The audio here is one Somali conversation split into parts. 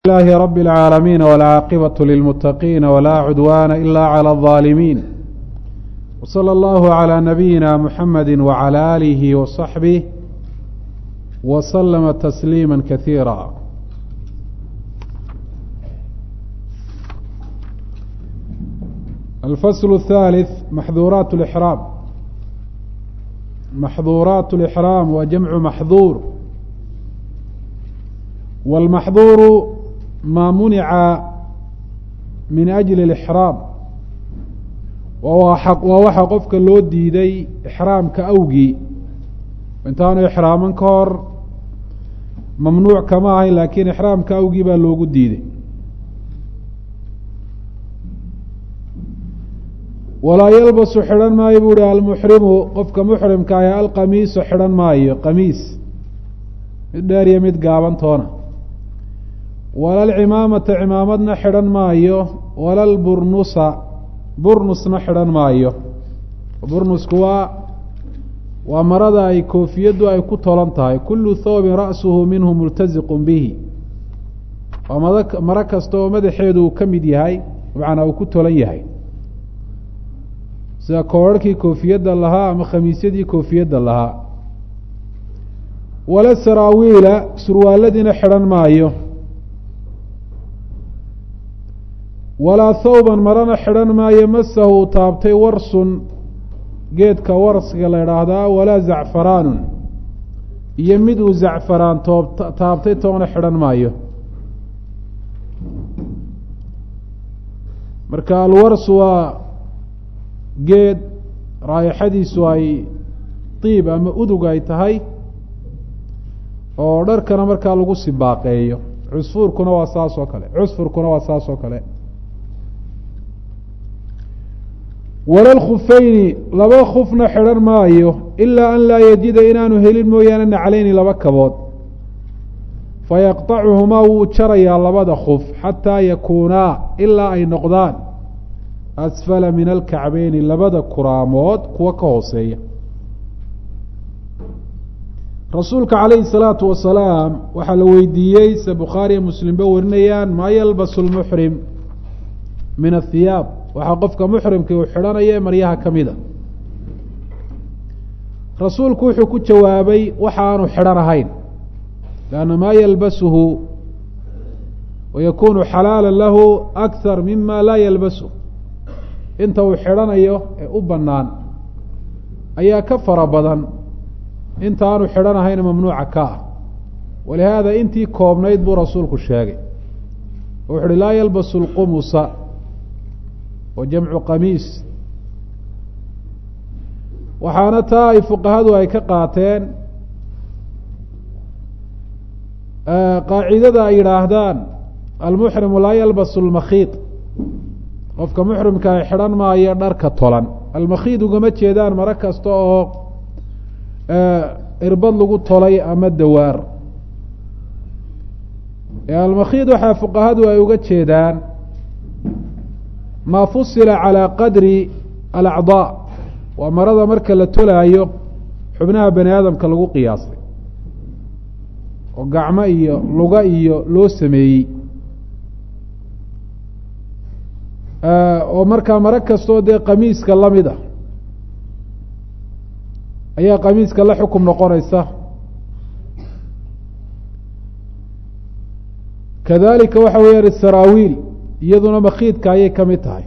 لله رب العالمين والعاقبة للمتقين ولا عدوان إلا على الظالمين وصلى الله على نبينا محمد وعلى آله وصحبه وسلم تسليما كثيرا الفصل الثالث محظورات الإحرام محظورات الإحرام وجمع محظور والمحظور ma munica min ajli اlixraam waa waxa qofka loo diiday ixraamka awgii intaanu ixraaman ka hor mamnuuc kama ahayn laakiin ixraamka awgii baa loogu diiday walaa yalbasu xidhan maayo bu uhi almuxrimu qofka muxrimka ahi alqamiisu xidhan maayo qamiis mid dheer iyo mid gaabantoona wala alcimaamata cimaamadna xidhan maayo wala lburnusa burnusna xidhan maayo burnusku waa waa marada ay koofiyaddu ay ku tolan tahay kullu thoobin ra'suhu minhu multaziqun bihi waa mad maro kasta oo madaxeedu uu ka mid yahay macnaa uu ku tolan yahay sida koorarhkii koofiyadda lahaa ama khamiisyadii koofiyadda lahaa wala saraawiila surwaaladiina xidhan maayo walaa thawban marana xidhan maayo masahu taabtay warsun geedka warsiga la idhaahdaa walaa zacfaraanun iyo mid uu zacfaraan toob taabtay toona xidhan maayo marka alwarsu waa geed raayaxadiisu ay diib ama udug ay tahay oo dharkana markaa lagu sibaaqeeyo cusfuurkuna waa saas oo kale cusfurkuna waa saas oo kale wala lkhufayni laba khufna xidhan maayo ilaa an laa yajida inaanu helin mooyaane naclayni laba kabood fayaqطacuhumaa wuu jarayaa labada khuf xataa yakuunaa ilaa ay noqdaan asfala min alkacbeyni labada kuraamood kuwa ka hooseeya rasuulka calayhi الsalaatu wasalaam waxaa la weydiiyey se bukhaariya muslimba warinayaan maa yalbasu lmuxrim min ahiyaab waxaa qofka muxrimkii uu xidhanaya maryaha ka mida rasuulku wuxuu ku jawaabay waxa aanu xidhan ahayn lianna maa yalbasuhu wayakunu xalaala lahu akhar mima laa yalbasu inta uu xidhanayo ee u bannaan ayaa ka fara badan inta aanu xidhan ahayn mamnuuca ka ah walihaada intii koobnayd buu rasuulku sheegay oo wuxu uhi laa yalbasu lqumusa wa jamcu qamiis waxaana taa ay fuqahadu ay ka qaateen qaacidada ay yidhaahdaan almuxrimu laa yalbasu lmakhiid qofka muxrimka ay xidhan maayo dharka tolan almakhiid ugama jeedaan maro kasta oo irbad lagu tolay ama dawaar almakhiid waxaa fuqahadu ay uga jeedaan maa fusila calaa qadri alacdaa waa marada marka la tolaayo xubnaha bani aadamka lagu qiyaasay oo gacmo iyo luga iyo loo sameeyey oo markaa maro kastoo dee qamiiska lamid ah ayaa qamiiska la xukum noqonaysa kadalika waxa weeyaan isaraawiil iyaduna makiidka ayay ka mid tahay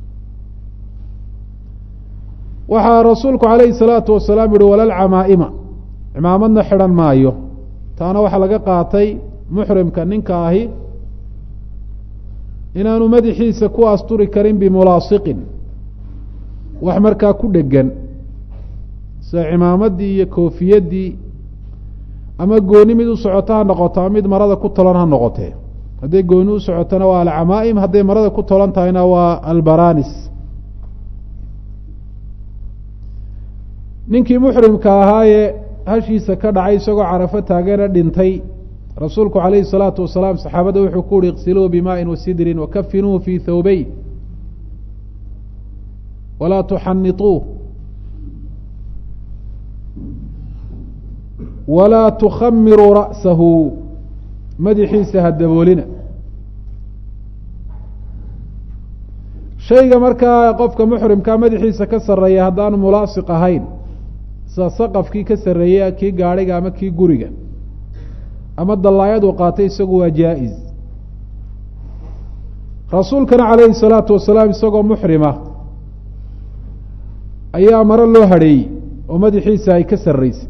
waxaa rasuulku calayhi salaatu wasalaam yihi walal camaa'ima cimaamadna xidhan maayo taana waxaa laga qaatay muxrimka ninka ahi inaanu madaxiisa ku asturi karin bimulaasiqin wax markaa ku dhegan sida cimaamaddii iyo koofiyaddii ama gooni mid u socoto ha noqoto ama mid marada ku tolan ha noqotee hadday gooni u socotona waa alcamaa'im hadday marada ku tolan tahayna waa albaranis ninkii muxrimka ahaayee hashiisa ka dhacay isagoo carafo taagana dhintay rasuulku calayhi salaatu wasalaam saxaabadda wuxuu ku uhi iqsiluuhu bimaa'in wasidrin wakafinuuhu fii thawbeyn walaa tuxanituuh walaa tukhamiruu ra'sahu madaxiisa ha daboolina shayga markaa qofka muxrimkaa madaxiisa ka sarreeya haddaanu mulaasiq ahayn sida saqafkii ka sarreeya kii gaadhiga ama kii guriga ama dallaayaduu qaatay isagu waa jaa-is rasuulkana calayhi salaatu wasalaam isagoo muxrima ayaa maro loo hadheeyey oo madaxiisa ay ka sarreysay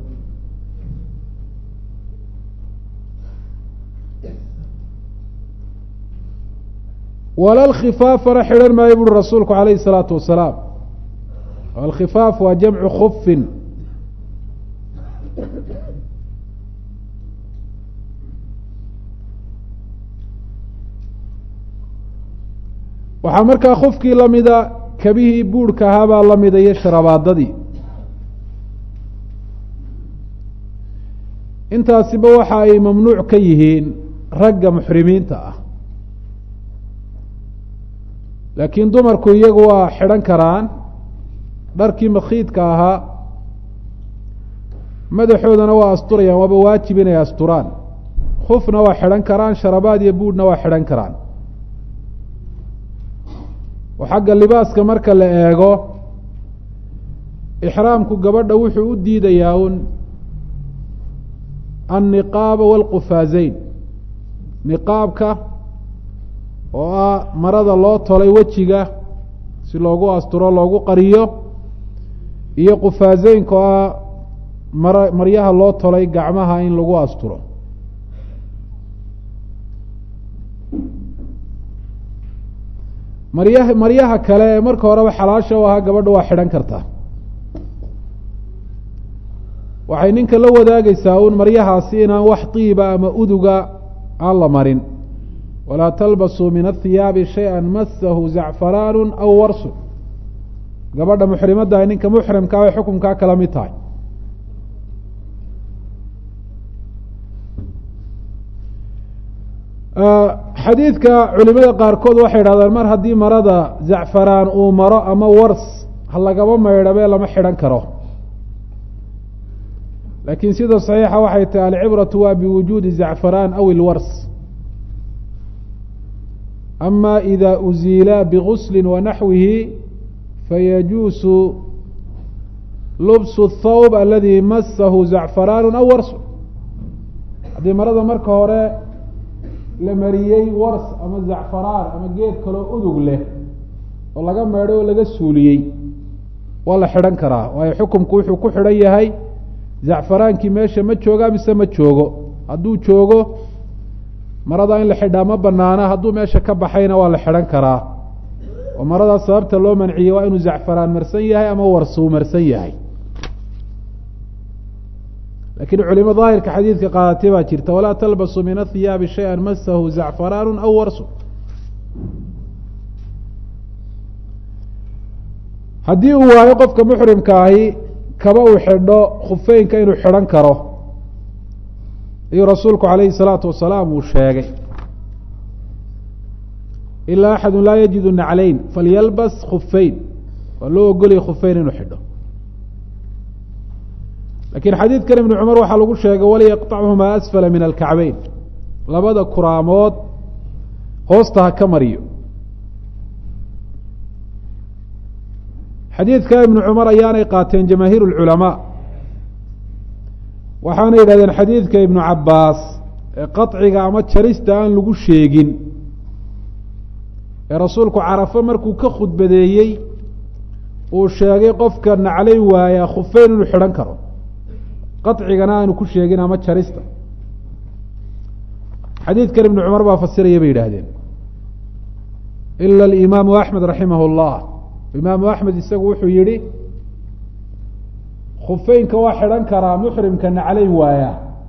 walal khifaafana xidhan maayo buuri rasuulku calayhi salaatu wasalaam alkhifaaf waa jamcu khufin waxaa markaa khufkii lamida kabihii buurhka ahaabaa lamida iyo sharabaadadii intaasiba waxa ay mamnuuc ka yihiin ragga muxrimiinta ah laakiin dumarku iyagu waa xidhan karaan dharkii makhiidka ahaa madaxoodana waa asturayaan waaba waajib inay asturaan khufna waa xidhan karaan sharabaad iyo buudhna waa xidhan karaan oo xagga libaaska marka la eego ixraamku gabadha wuxuu u diidayaa un anniqaaba waalqufaazeyn niqaabka oo ah marada loo tolay wejiga si loogu asturo loogu qariyo iyo qufaazeynka oo ah mara maryaha loo tolay gacmaha in lagu asturo maryaha maryaha kale ee marka horeba xalaasha u ahaa gabadha waa xidhan kartaa waxay ninka la wadaagaysaa un maryahaasi inaan wax tiiba ama uduga aan la marin walaa talbasuu min athiyaabi shay-a masahu zacfaraanu aw warsu gabadha muxrimadda ay ninka muxrimkaa ay xukunkaa kala mid tahay xadiidka culimada qaarkood waxay idhahdeen mar haddii marada zacfaraan uu maro ama wars ha lagaba maydhabee lama xidhan karo laakiin sida saxiixa waxay tahay alcibratu waa biwujuudi zacfaraan aw ilwars ama ida uziila bigusli wanaxwihi fayajuusu lubsu thawb aladi masahu zacfaraanu aw warsu haddii marada marka hore la mariyey wars ama zacfaraan ama geed kaloo udug leh oo laga meedhay oo laga suuliyey waa la xidhan karaa waayo xukumku wuxuu ku xidhan yahay zacfaraankii meesha ma jooga mise ma joogo hadduu joogo marada in la xidhaa ma banaana hadduu meesha ka baxayna waa la xidhan karaa oo maradaas sababta loo manciyey waa inuu zacfaraan marsan yahay ama warsuu marsan yahay lakiin culimo daahirka xadiidka qaadatay baa jirta walaa talbasuu min athiyaabi shaya masahu zacfaraanu aw warsu haddii uu waayo qofka muxrimka ahi kaba uu xidho khufeynka inuu xidhan karo ayuu rasuulku calayhi salaatu wasalaam uu sheegay ilaa axadu laa yajidu nacleyn falyalbas khufeyn waa loo ogolaya khufeyn inuu xidho lakiin xadiidkan ibnu cumar waxaa lagu sheegay waliyaqطachumaa asfala min alkacbeyn labada kuraamood hoosta ha ka mariyo xadiidka ibnu cumar ayaanay qaateen jamaahiir اlculamaa waxaana yidhahdeen xadiidka ibnu cabaas ee qaطciga ama jarista aan lagu sheegin ee rasuulku carafo markuu ka khudbadeeyey uu sheegay qofka naclay waaya khufeyn inuu xidhan karo qacigana aanu ku sheegin ama jarista xadiidkan ibnu cumar baa fasiraya bay yidhaahdeen ila alimaamu axmed raximah اllah imaamu axmed isagu wuxuu yihi khufeynka waa xidhan karaa muxrimka naclay waaya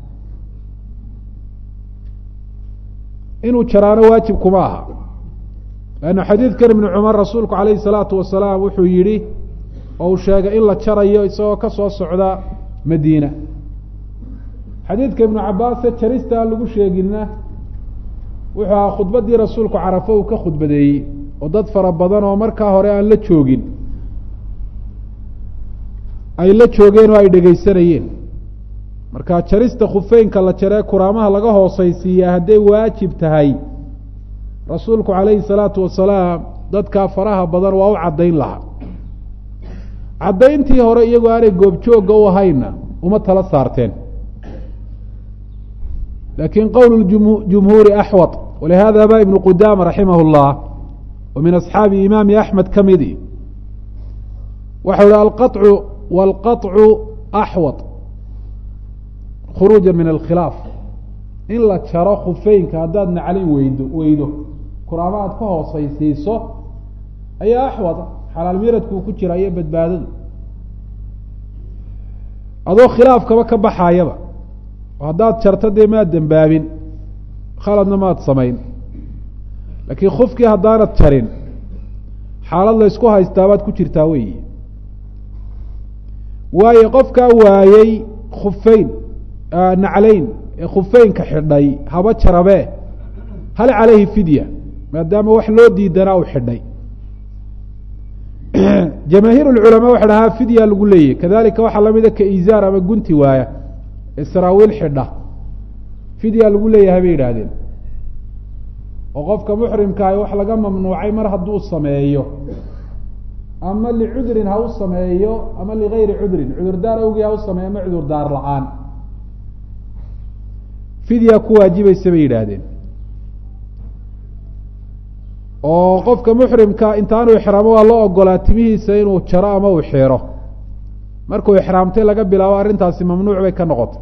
inuu jaraano waajib kuma aha lanna xadiidkan ibnu cumar rasuulku calayhi salaatu wasalaam wuxuu yihi oo uu sheegay in la jarayo isagoo ka soo socda madiina xadiidka ibnu cabaase jarista aan lagu sheeginna wuxuu ahaa khudbaddii rasuulku carafo uu ka khudbadeeyey oo dad fara badan oo markaa hore aan la joogin ay la joogeen oo ay dhegaysanayeen marka jarista khufeynka la jaree kuraamaha laga hooseysiiyaa hadday waajib tahay rasuulku calayhi salaatu wasalaam dadkaa faraha badan waa u caddayn lahaa caddayntii hore iyagoo aanay goobjoogga u ahaynna uma tala saarteen laakiin qowl jumhuuri axwad walihada ba ibnu qudaama raximah اllah wa min asxaabi imaami axmed ka midi waxau hi alqaطcu wاlqaطcu axwad khuruuja min alkhilaaf in la jaro khufeynka haddaad naclin weydo weydo kuraama aad ka hoosaysiiso ayaa axwad xalaal miradkuu ku jira iyo badbaadadu adoo khilaafkaba ka baxaayaba oo haddaad jarto dee maad dembaabin khaladna maad samayn laakiin khufkii haddaanad jarin xaalad la ysku haystaabaad ku jirtaa weyi waayo qofkaa waayey khufeyn naclayn ee khufeynka xidhay haba jarabee hal calayhi fidya maadaama wax loo diidanaa uu xidhay jamaahiir lculamaa waxa dhahaa fidya lagu leeyahy kadalika waxaa lamida ka izaar ama gunti waaya ee saraawiil xidha fidya lagu leeyahay bay yidhaahdeen oo qofka muxrimkaahi wax laga mamnuucay mar hadduu sameeyo ama licudrin ha u sameeyo ama ligayri cudrin cudurdaar awgii ha u sameeyo ama cudurdaar la-aan fidya ku waajibaysa bay yidhaahdeen oo qofka muxrimka intaanu ixraamo waa loo ogolaa timihiisa inuu jaro ama uu xiro markuu ixraamtay laga bilaabo arrintaasi mamnuuc bay ka noqotay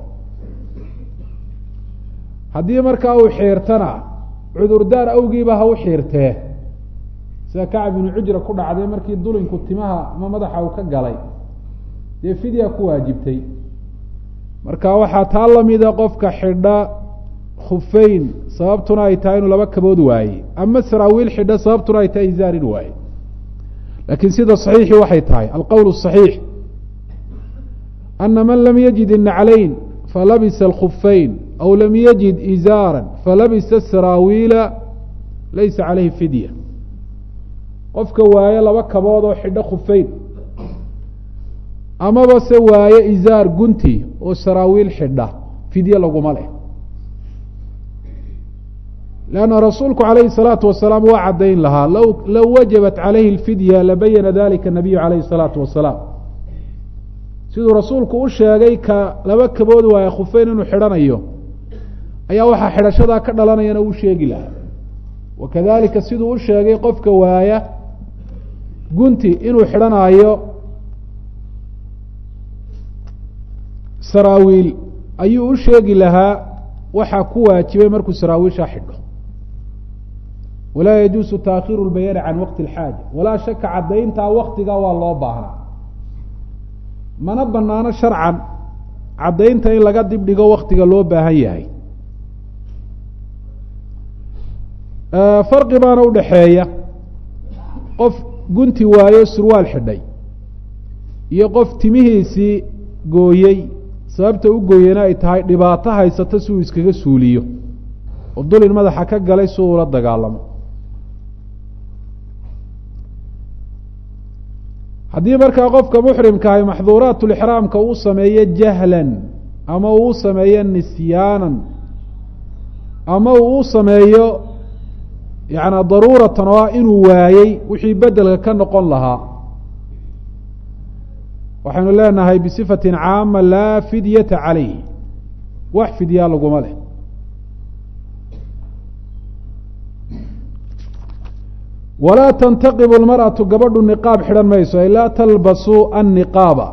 haddii markaa uu xiirtana cudurdaar awgiiba ha u xiirtee sida kacab ibnu cujra ku dhacday markii dulinku timaha ama madaxa uu ka galay dee fidya ku waajibtay marka waxaa taa lamida qofka xidha khufeyn sababtuna ay tahay inuu laba kabood waaye ama saraawiil xidha sababtuna ay tahay izaar in waaye laakiin sida saxiixi waxay tahay alqowl الصaxiix ana man lam yajid الnaclayn falabisa اlkhufeyn aw lam yajid izaara falabisa saraawiila laysa calayhi fidya qofka waaye laba kabood oo xidho khufeyn amaba se waaye izaar gunti oo saraawiil xidha fidye laguma leh lanna rasuulku calayhi الsalaatu wasalaam waa caddayn lahaa low low wajabat calayhi اlfidya labayana dalika nabiyu calayhi الsalaatu wasalaam siduu rasuulku u sheegay ka laba kabood waaye khufeyn inuu xidhanayo ayaa waxaa xidhashadaa ka dhalanayana uu sheegi lahaa wakadalika siduu u sheegay qofka waaya gunti inuu xidhanaayo saraawiil ayuu u sheegi lahaa waxaa ku waajibay markuu saraawiishaa xidho walaa yajuusu taakhiru lbayaani can waqti اlxaaja walaa shaka caddayntaa waktigaa waa loo baahnaa mana banaano sharcan caddaynta in laga dib dhigo waktiga loo baahan yahay farqi baana udhaxeeya qof gunti waayo surwaal xidhay iyo qof timihiisii gooyey sababta u gooyena ay tahay dhibaato haysato si uu iskaga suuliyo oo dulin madaxa ka galay si uu ula dagaalamo haddii markaa qofka muxrimkaahi maxduuraatulixraamka uu sameeyo jahlan ama uu sameeyo nisyaanan ama uu u sameeyo yaani daruuratan oo ah inuu waayey wixii bedelka ka noqon lahaa waxaynu leenahay bisifatin caama laa fidyata calayh wax fidyaa laguma leh walaa tantaqibu lmar'atu gabadhu niqaab xidhan mayso ay laa talbasu anniqaaba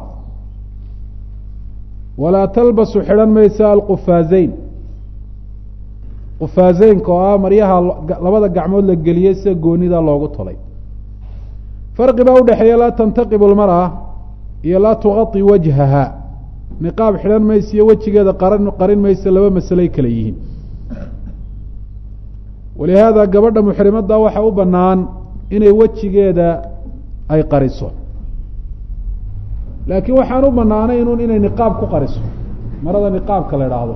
walaa talbasu xidhan mayso alqufaazeyn qufaazeynka oo ah maryaha labada gacmood la geliyey sida goonida loogu tolay farqi baa udhexeeya laa tantaqibu lmar'a iyo laa tuqai wajhaha niqaab xidhan mayso iyo wejigeeda qaran qarin mayso laba masaley kale yihiin walihaada gabadha muxrimadda waxa u bannaan inay wejigeeda ay qariso laakiin waxaan u banaanay inun inay niqaab ku qariso marada niqaabka la idhaahdo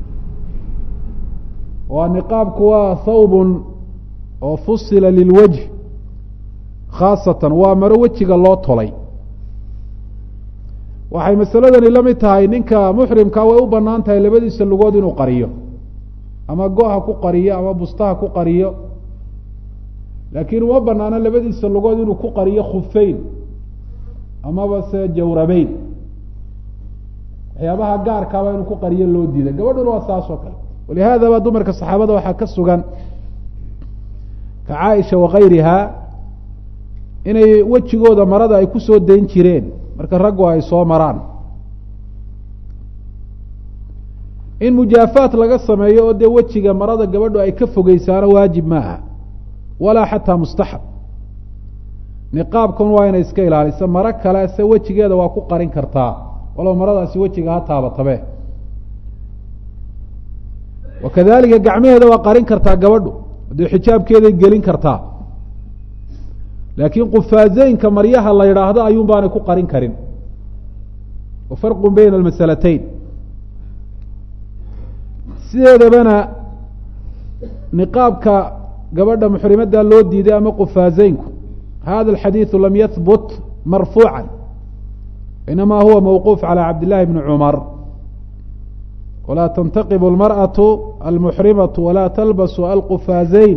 waa niqaabku waa thawbun oo fusila lilwajh khaasatan waa maro wejiga loo tolay waxay masaladani la mid tahay ninka muxrimka way u banaan tahay labadiisa lugood inuu qariyo ama go-ha ku qariyo ama bustaha ku qariyo laakiin uma banaano labadiisa lugood inuu ku qariyo khufeyn amaba se jawrabeyn waxyaabaha gaarkaaba inuu ku qariyo loo diiday gabadhuna waa saas oo kale walihaadaba dumarka saxaabada waxaa ka sugan ka caaisha wakayriha inay wejigooda marada ay kusoo dayn jireen marka raggu ay soo maraan in mujaafaat laga sameeyo oo dee wejiga marada gabadhu ay ka fogeysaano waajib maaha walaa xataa mustaxab niqaabkan waa inay iska ilaaliso maro kale se wejigeeda waa ku qarin kartaa walow maradaasi wejiga ha taabatabe wakadalika gacmaheeda waa qarin kartaa gabadhu dee xijaabkeeday gelin kartaa laakiin qufaazeynka maryaha la yidhaahdo ayuun baanay ku qarin karin wa farqu bayna almasalatayn sideedabana niqaabka gabadha muxrimadda loo diiday ama qufaazeynku hada alxadiidu lam yahbut marfuuca inama huwa mawquuf calى cabd llahi bni cumar walaa tantaqib اlmarأaة almuxrimaة walaa talbasu alqufaazeyn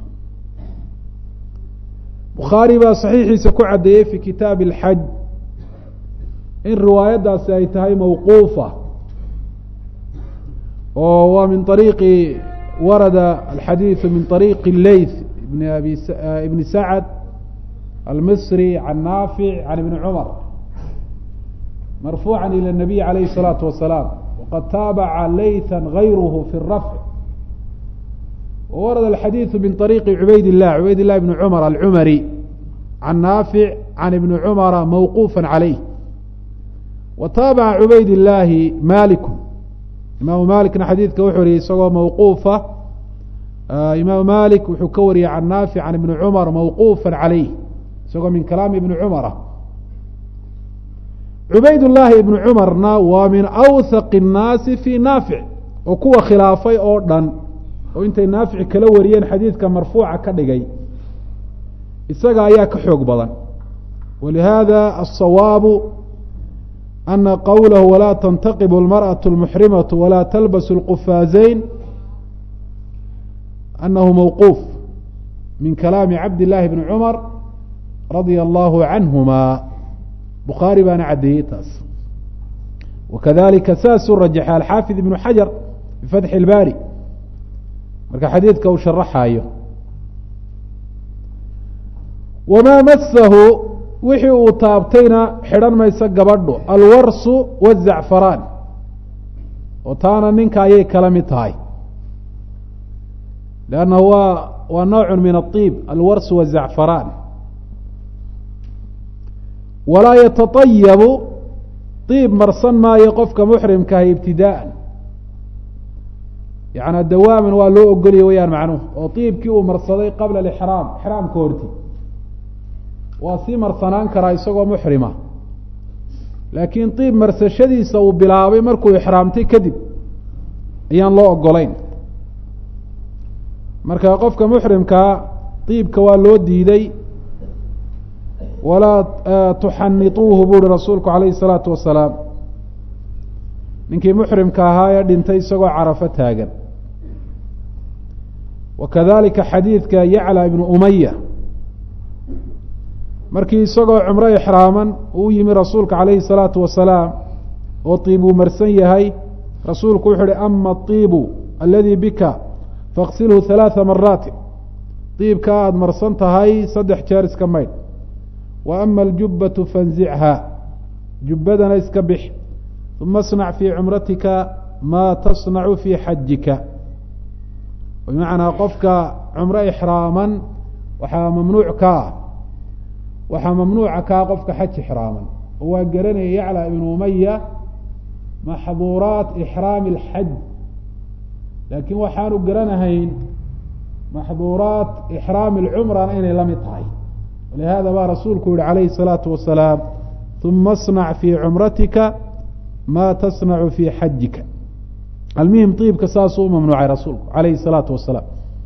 bukhaari baa saxiixiisa ku caddeeyey fi kitaabi اlxaj in riwaayaddaasi ay tahay mawquufa oo waa min ariiqi warada alxadiiثu min طariiqi leyth ibn abi ibni sacd almisri can naafic can ibni cumar marfuuca ilى الnabiy alayh الsalaatu wasalaam waqad taabaca laytha gayruhu fi الrafc wawarada alxadiiثu min طariiqi cubayd الlah cubayd الlah bni cumar alcumari can naafic can ibni cumara mawquufa calayh wa taabaca cubayd illaahi maliku imaamu malikna xadiidka wuxuu wariyey isagoo mawquufa imaamu malik wuxuu ka wariyey can naafic can ibni cumar mawquufa calayh isagoo min kalaami ibni cumara cubayd llaahi ibni cumarna waa min awthaq الnaasi fi naafic oo kuwa khilaafay oo dhan oo intay naafic kala wariyeen xadiidka marfuuca ka dhigay isaga ayaa ka xoog badan walihada aلصawaabu ana qowlahu walaa tantaqib اlmarأaة اlmuxrimaة walaa talbas اlqufaazeyn anahu mawquuf min kalaami cabd llaahi bni cumar radia allahu canhuma bukhaari baana caddeeyey taas wakadalika saasuu rajaxay alxaafid ibnu xajar bifatxi اlbaari marka xadiidka uu sharaxaayo wamaa masahu wixii uu taabtayna xidhan mayso gabadhu alwarsu wazacfaraan oo taana ninka ayay kala mid tahay leannahu waa waa noocu min aطiib alwarsu wazacfaraan walaa yatatayabu iib marsan maayo qofka muxrimkaah ibtidaa'an yaعnaa dawaaman waa loo ogolya weyaan macnuhu oo iibkii uu marsaday qabla alixraam ixraamka horti waa sii marsanaan karaa isagoo muxrima laakiin iib marsashadiisa uu bilaabay markuu ixraamtay kadib ayaan loo ogolayn marka qofka muxrimkaa iibka waa loo diiday walaa tuxanituuhu bu uhi rasuulku calayhi الsalaatu wasalaam ninkii muxrimka ahaa ee dhintay isagoo carafo taagan wa kadalika xadiidka yacla ibnu umaya markii isagoo cumro ixraaman uu yimi rasuulka calayhi الsalaatu wasalaam oo tiib uu marsan yahay rasuulku wuxu uhi ama aطiibu aladii bika faaqsilhu ثalaaثa maraati iibka aada marsan tahay saddex jeer iska maydh wa ama aljubbatu fanzichaa jubbadana iska bix uma اصnac fii cumratika maa tasnacu fii xajika bimacnaa qofka cumro ixraaman waxaa mamnuuc ka ah waxaa mamnuuca kaa qofka xaj ixraaman oo waa garanaya yacla ibnu umaya maxduuraat ixraami اlxaj laakiin waxaanu garanahayn maxduuraat ixraami اlcumrana inay la mid tahay walihada baa rasuulku yihi calayhi الsalaatu wasalaam uma اصnac fii cumratika ma tasnacu fii xajika almuhim iibka saasuu u mamnuucay rasuulku calayhi الsalaatu wasalaam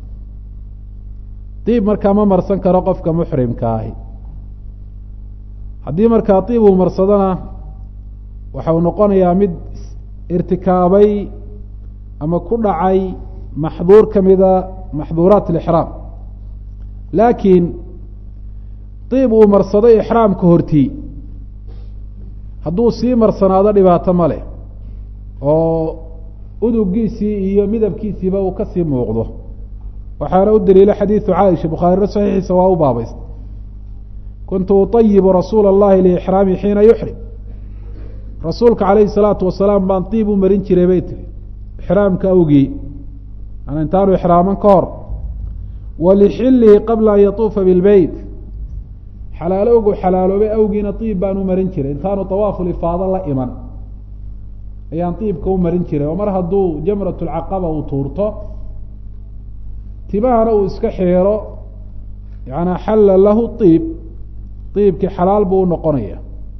iib markaa ma marsan karo qofka muxrimka ahi haddii markaa iib uu marsadona waxa uu noqonayaa mid irtikaabay ama ku dhacay maxduur ka mida maxduuraat اlixraam laakiin diib uu marsaday ixraamka hortii hadduu sii marsanaado dhibaato ma leh oo udugiisii iyo midabkiisiiba uu kasii muuqdo waxaana u daliila xadiidu caaisha bukhaarina saxiixiisa waa u baabaysta kuntu uطayibu rasuula اllahi liixraami xiina yuxrim rasuulka calayhi salaatu wasalaam baan diib u marin jiray bay tiri ixraamka awgii an intaanu ixraaman ka hor wa lixilihi qabla an yatuufa bilbeyt xalaalowgu xalaaloobay awgiina diib baan u marin jiray intaanu awaafu lifaado la iman ayaan diibka u marin jiray oo mar hadduu jamrat lcaqaba uu tuurto timahana uu iska xeero yaana xalla lahu iib iibkii xalaal buu unoqonaya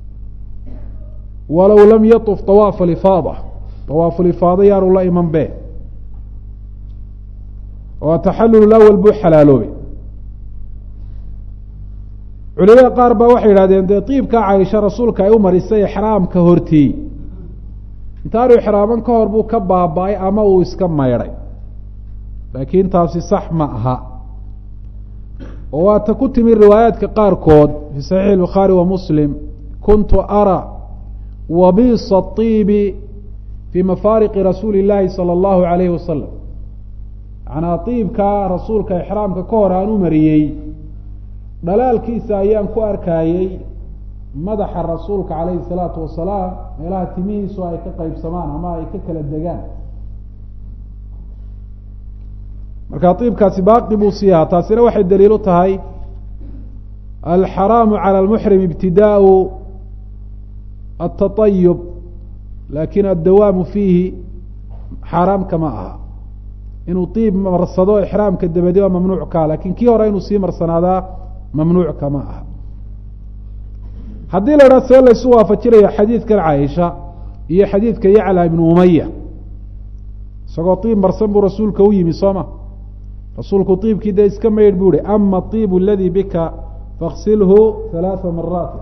walow lam yaطuf awaafa lifaada awaafu lifaada yaanu la iman be oo taxallul awal buu xalaaloobay culimada qaar baa waxay yidhahdeen dee diibkaa caisha rasuulka ay u marisay ixraamka hortii intaanu ixraaman ka hor buu ka baaba-ay ama uu iska maydhay laakiin taasi sax ma aha oo waata ku timi riwaayaadka qaarkood fii saxiixi bukhaari wa muslim kuntu ara wabiisa iibi fii mafaariqi rasuuli illaahi sala allahu alayhi wasalam macnaa diibkaa rasuulka ixraamka ka hor aan u mariyey dhalaalkiisa ayaan ku arkayey madaxa rasuulka calayhi salaatu wasalaam meelaha timihiisu ay ka qeybsamaan ama ay ka kala degaan markaa diibkaasi baaqi buu sii ahaa taasina waxay daliil u tahay alxaraamu cala almuxrim ibtidaau altaطayub lakin addawaamu fiihi xaaraam kama aha inuu diib marsado ixraamka dabadi waa mamnuuc kaa lakin kii hore inuu sii marsanaadaa mamnuuc kama aha haddii la idhaha see laysu waafajinayo xadiidkan caaisha iyo xadiidka yacla ibnu umaya isagoo diib marsan buu rasuulka u yimi sooma rasuulku diibkii dee iska maydh buu ihi ama iib aladii bika faksilhu halaaa maraat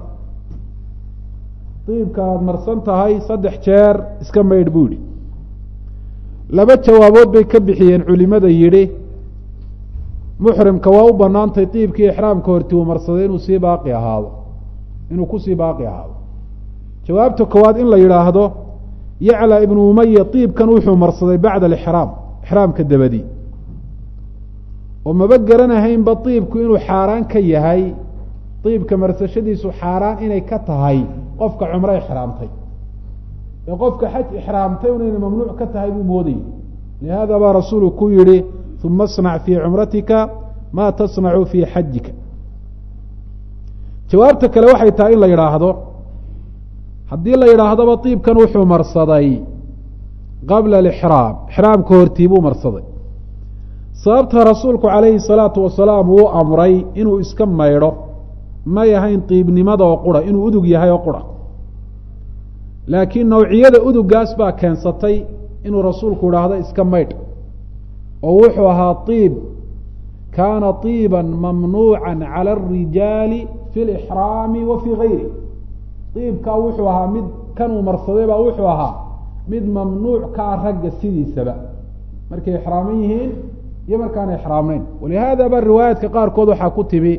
diibka aada marsan tahay saddex jeer iska maydh buu yihi laba jawaabood bay ka bixiyeen culimada yidhi muxrimka waa u banaantay diibkii ixraamka horti uu marsaday inuu sii baaqi ahaado inuu kusii baaqi ahaado jawaabta koowaad in la yidhaahdo yacla ibnu umaya diibkan wuxuu marsaday bacda alixraam ixraamka dabadi oo maba garanahaynba diibku inuu xaaraan ka yahay diibka marsashadiisu xaaraan inay ka tahay qofka cumro ixraamtay ee qofka xaj ixraamtay unayna mamnuuc ka tahay buu moodayay lihaada baa rasuulu ku yihi uma asnac fii cumratika ma tasnacu fii xajika jawaabta kale waxay tahay in la yidhaahdo haddii la yidhaahdoba diibkan wuxuu marsaday qabla alixraam ixraamka hortii buu marsaday sababta rasuulku calayhi salaatu wasalaam uu amray inuu iska maydho may ahayn diibnimada oo qura inuu udug yahay oo qura laakiin nawciyada udugaas baa keensatay inuu rasuulku idhaahdo iska maydh oo wuxuu ahaa iib kaana iiba mamnuuca cala arijaali fi lixraami wa fii gayri iibkaa wuxuu ahaa mid kanuu marsaday baa wuxuu ahaa mid mamnuuc ka ah ragga sidiisaba markay ixraaman yihiin iyo markaana ixraamnayn walihaada ba riwaayaadka qaarkood waxaa ku timi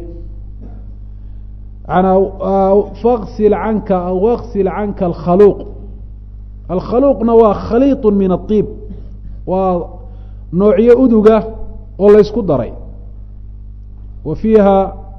faksil canka waksil canka alkhaluuq alkhaluuqna waa khaliiط min aطiib waa noocyo uduga oo laysku daray wa fiiha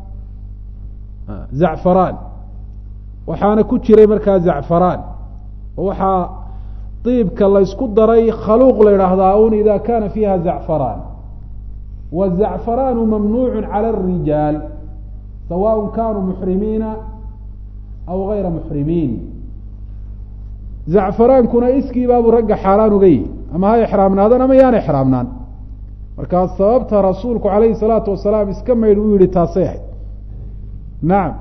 zacfaraan waxaana ku jiray markaa zacfaraan oo waxaa diibka laysku daray khaluuq la idhaahdaa un ida kana fiiha zacfaraan wالzacfaraanu mamnuuc calى الrijaal sawaء kanuu muxrimiina aw gayra muxrimiin zacfaraankuna iskii baabuu ragga xaaraan uga yihi ama ha ixraamnaadaan ama yaan ixraamnaan markaa sababta rasuulku calayhi الsalaatu wasalaam iska maydh uu yihi taasay ahayd nacam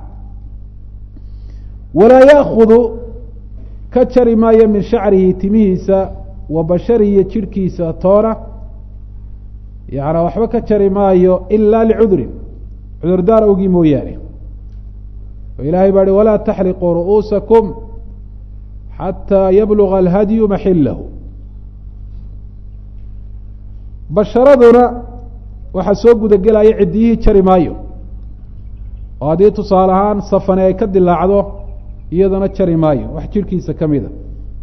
walaa yaakudu ka jari maayo min shacrihi timihiisa wa basharihi iyo jidhkiisa toona yaana waxba ka jari maayo ila licudrin cudurdaar awgii mooyaane oo ilahay baa hi walaa taxliquu ru'uusakum xataa yabluga alhadyu maxilahu basharaduna waxaa soo gudagelaya ciddiyihii jari maayo oo haddii tusaale ahaan safane ay ka dilaacdo iyadana jari maayo wax jirhkiisa ka mida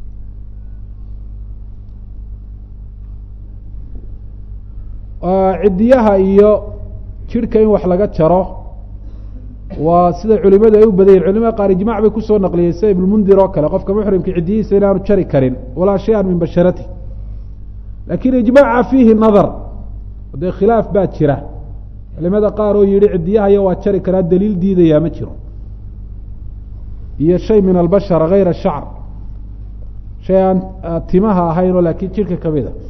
ciddiyaha iyo jirhka in wax laga jaro waa sida culimadu ay u badan yihin culimada qaar ijmac bay kusoo naqliyey sida ibnmundir oo kale qofka muxrimka ciddiyihiisa inaanu jari karin walaa shay-an min basharati lakin ijmaca fiihi nadar dee khilaaf baa jira culimada qaar oo yihi ciddiyahaya waa jari karaa daliil diidayaa ma jiro iyo shay min albashar gayra shacr shay aan timaha ahayn oo laakiin jirka kamid a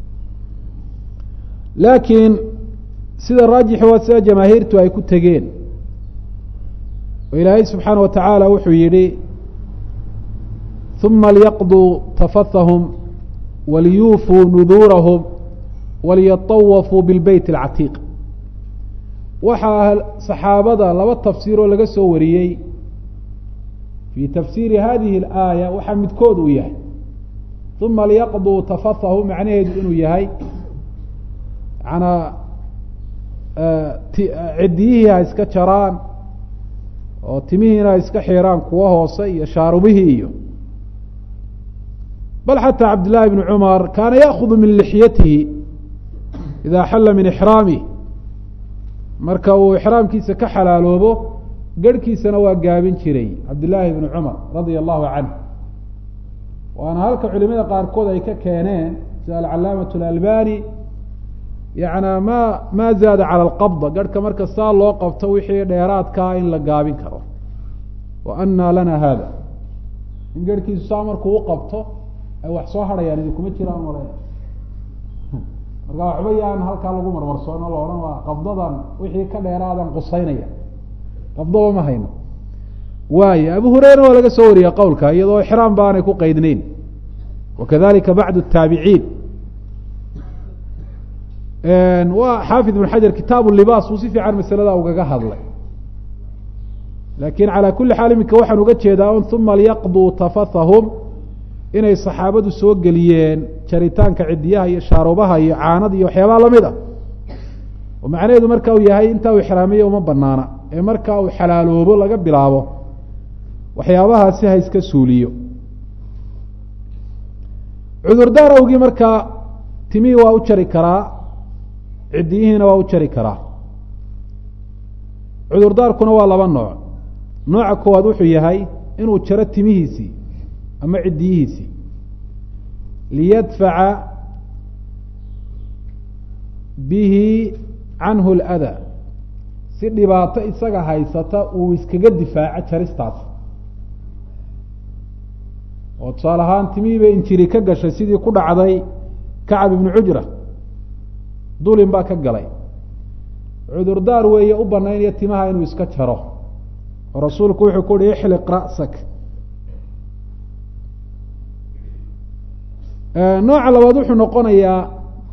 laakiin sida raajixi waa sida jamaahiirtu ay ku tegeen oo ilaahay subxaana wa tacaala wuxuu yihi uma liyaqduu tafathahum waliyuufuu nuduurahum waliyatawafuu bilbeyt alcatiiq waxaa saxaabada laba tafsiir oo laga soo wariyey fii tafsiiri hadihi alaaya waxaa midkood uu yahay uma liyaqduu tafathahum macnaheedu inuu yahay manaa ciddiyihii ha iska jaraan oo timihiina ha iska xiraan kuwa hoose iyo shaarubihii iyo bal xataa cabdillaahi bni cumar kaana yaakudu min lixyatihi idaa xalla min ixraamih marka uu ixraamkiisa ka xalaaloobo garhkiisana waa gaabin jiray cabdillaahi bni cumar radia allahu canh waana halka culimada qaarkood ay ka keeneen sida alcalaamat alalbani yana ma ma zaada cala alqabda garhka marka saa loo qabto wixii dheeraadkaa in la gaabin karo wa anaa lana hada in garhkiisu saa markuu u qabto ay wax soo hadhayaan idinkuma jiraan male marka waxba yaan halkaa lagu marmarsoono la odhan waa qabdadan wixii ka dheeraadan qusaynaya qabdaba ma hayno waayo abu hureyra waa laga soo wariya qowlka iyadoo ixraam baanay ku qeydneyn wakadalika bacdu taabiciin waa xaafid ibn xajar kitaabu libaas uu si fiican masalada ugaga hadlay lakin calaa kuli xaal iminka waxaan uga jeedaa un uma liyaqduu tafathahum inay saxaabadu soo geliyeen jaritaanka cidiyaha iyo shaarubaha iyo caanada iyo waxyaabaha lamid ah oo macnaheedu marka uu yahay intaa uu ixraamiyo uma banaana ee marka uu xalaaloobo laga bilaabo waxyaabahaasi ha iska suuliyo cudurdaar awgii markaa timihii waa u jari karaa ciddiyihiina waa u jari karaa cudurdaarkuna waa laba nooc nooca koowaad wuxuu yahay inuu jaro timihiisii ama ciddiyihiisii liyadfaca bihi canhu اlأdaa si dhibaato isaga haysata uu iskaga difaaco jaristaas oo tusaale ahaan timihii bay injiri ka gashay sidii ku dhacday kacab ibnu cujra dulin baa ka galay cudurdaar weeye u banaynaya timaha inuu iska jaro oo rasuulku wuxuu ku uhi ixliq ra'sak nooca labaad wuxuu noqonayaa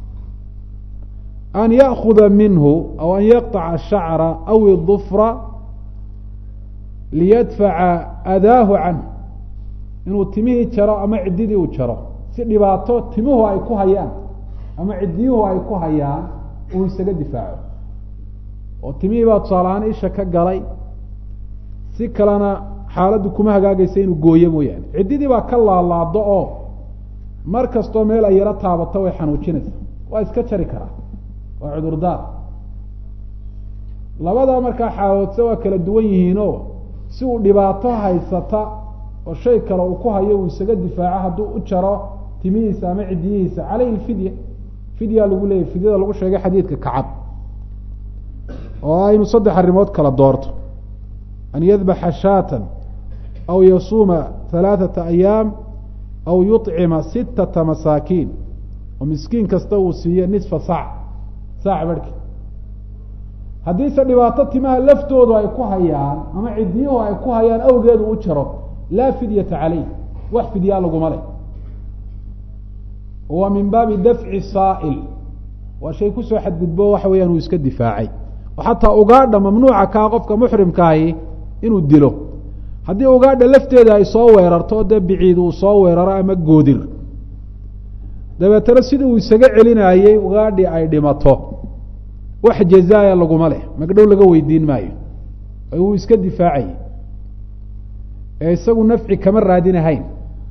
an ya'kuda minhu aw an yaqطaca shacra aw idufra liyadfaca adaahu canh inuu timihii jaro ama ciddidii uu jaro si dhibaato timuhu ay ku hayaan ama ciddiyuhu ay ku hayaan uu isaga difaaco oo timihii baa tusaale ahaan isha ka galay si kalena xaaladdu kuma hagaagaysa inuu gooyo mooyaane ciddidii baa ka laalaado oo mar kastoo meel ay yaro taabato way xanuujinaysa waa iska jari karaa waa cudurdaar labadaa markaa xaaloodse waa kala duwan yihiinoo si uu dhibaato haysata oo shay kale uu ku hayo uu isaga difaaco hadduu u jaro timihiisa ama ciddiyihiisa caleyhi lfidya fidyaa lagu leeyahy fidyada lagu sheegay xadiidka kacab oo aynu saddex arrimood kala doorto an yadbaxa shaatan aw yasuuma halaaثata ayaam aw yuطcima sittata masaakiin oo miskiin kasta uu siiyo nisfa saac saac barhki haddiise dhibaato timaha laftoodu ay ku hayaan ama ciddiyuhu ay ku hayaan awgeedu u jaro laa fidyata caleyh wax fidyaa laguma leh wa min baabi dafci saa'il waa shay kusoo xadgudbo waxa weeyaan uu iska difaacay oo xataa ugaadha mamnuuca kaa qofka muxrimkaahi inuu dilo haddii ugaadha lafteeda ay soo weerarto o dee biciid uu soo weeraro ama goodir dabeetana sidii uu isaga celinaayey ugaadhii ay dhimato wax jazaaya laguma leh magdhow laga weydiin maayo uu iska difaacayay ee isagu nafci kama raadinahayn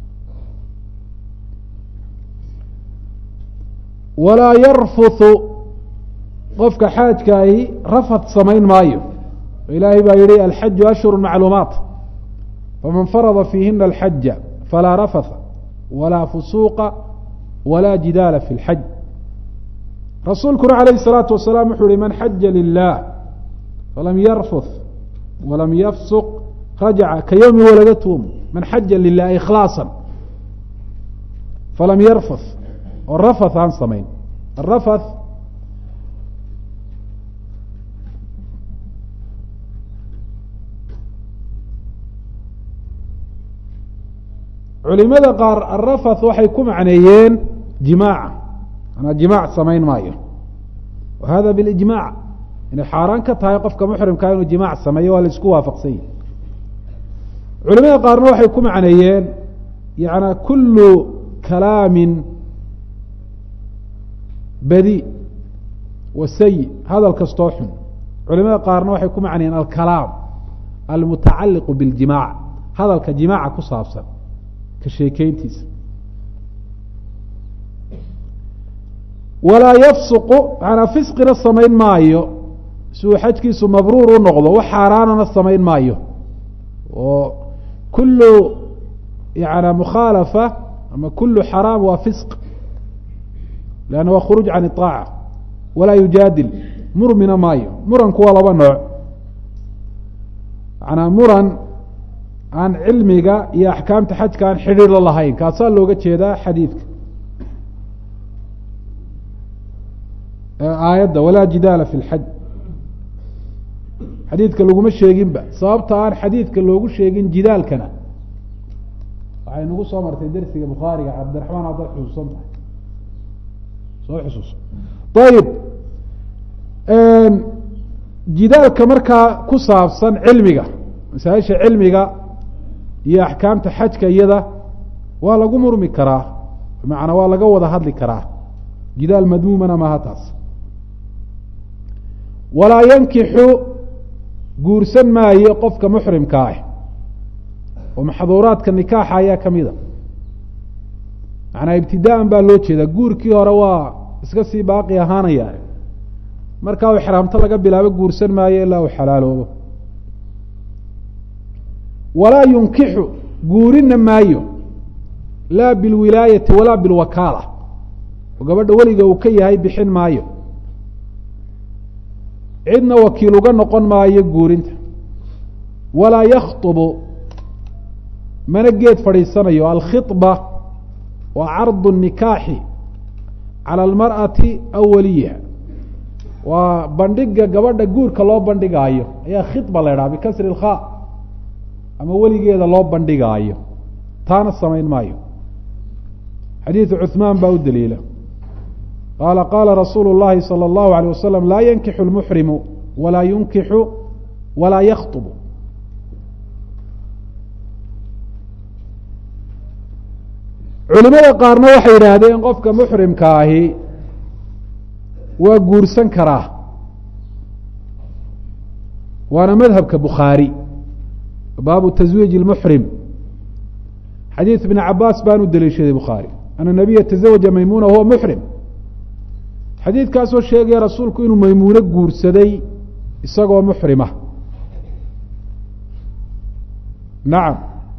walaa yarfuthu qofka xaajkaahi rafad samayn maayo ilaahay baa yihi alxaju ashhuru macluumaat faman farada fiihina alxaja falaa rafatha walaa fusuuqa walaa jidaala fi lxaj rasuulkuna calayhi الsalaatu wasalaam wuxuu yihi man xaja lilah falam yarfuth walam yafsuq rajaca ka yowmi waladatuum man xaja lilah ikhlaasa falam yarfuth oo rafath aan samayn arafath culimada qaar arafath waxay ku macneeyeen jimaaca manaa jimaac samayn maayo wa hada bilijmac inay xaaraan ka tahay qofka muxrimkaa inuu jimaac sameeyo waa la isku waafaqsan yihi culimada qaarna waxay ku macneeyeen yana kulu kalaamin badi wa sayi hadal kastoo xun culimada qaarna waxay ku macnayeen alkalaam almutacaliqu biاljimac hadalka jimaaca ku saabsan ka sheekeyntiisa walaa yafsuqu manaa fisqina samayn maayo si uu xajkiisu mabruur u noqdo wax xaaraanana samayn maayo oo kulu yana mukhaalafa ama kulu xaraam waa fisq lanna waa khuruuj can iطaaca walaa yujaadil murmina maayo muranku waa laba nooc manaa muran aan cilmiga iyo axkaamta xajka aan xidhiir la lahayn kaasaa looga jeedaa xadiidka aayadda walaa jidaala fi lxaj xadiidka laguma sheeginba sababta aan xadiidka loogu sheegin jidaalkana waxay nagu soo martay dersiga bukhaariga cabdiraxmaan haddaad xusuusan tahay soo xusuuso ayib jidaalka markaa ku saabsan cilmiga masaaisha cilmiga iyo axkaamta xajka iyada waa lagu murmi karaa bimacnaa waa laga wada hadli karaa jidaal madmuumana maaha taas walaa yankixu guursan maayo qofka muxrimka ah oo maxduuraadka nikaaxa ayaa ka mida macnaa ibtidaaan baa loo jeedaa guurkii hore waa iska sii baaqi ahaanaya markaa u xraamto laga bilaabo guursan maayo ilaa uu xalaaloobo walaa yunkixu guurina maayo laa bilwilaayati walaa bilwakaala oo gabadha weliga uu ka yahay bixin maayo cidna wakiil uga noqon maayo guurinta walaa yakhطbu mana geed fadhiisanayo alkhiطba waa cardu الnikaaxi calى اlmarأati aw waliyiha waa bandhiga gabadha guurka loo bandhigaayo ayaa khiطba la idhaha bikasri اlkha ama weligeeda loo bandhigaayo taana samayn maayo xadiidu cuثmaan baa u daliila qaala qaala rasuulu الlahi salى الlahu عalيه wasalam laa yankixu اlmuxrimu walaa yunkixu walaa yakhطbu culimada qaarna waxay yidhaahdeen qofka muxrimka ahi waa guursan karaa waana madhabka bukhaari baabu taswiij اlmuxrim xadiid ibn cabaas baan u daliishaday bukhaari ana nabiya tazawaja maymuna huwa muxrim xadiidkaasoo sheegaya rasuulku inuu maymuuno guursaday isagoo muxrima nacam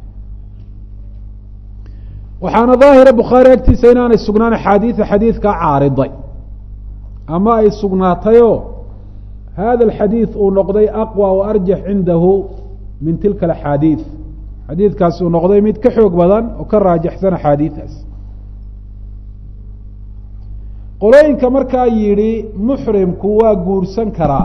waxaana daahira bukhaari agtiisa inaanay sugnaan axaadiida xadiidkaa caariday ama ay sugnaatayoo hada alxadiid uu noqday aqwى wa arjax cindahu min tilka alaxaadiid xadiidkaasi uu noqday mid ka xoog badan oo ka raajaxsan axaadiidaas qolooyinka markaa yidhi muxrimku waa guursan karaa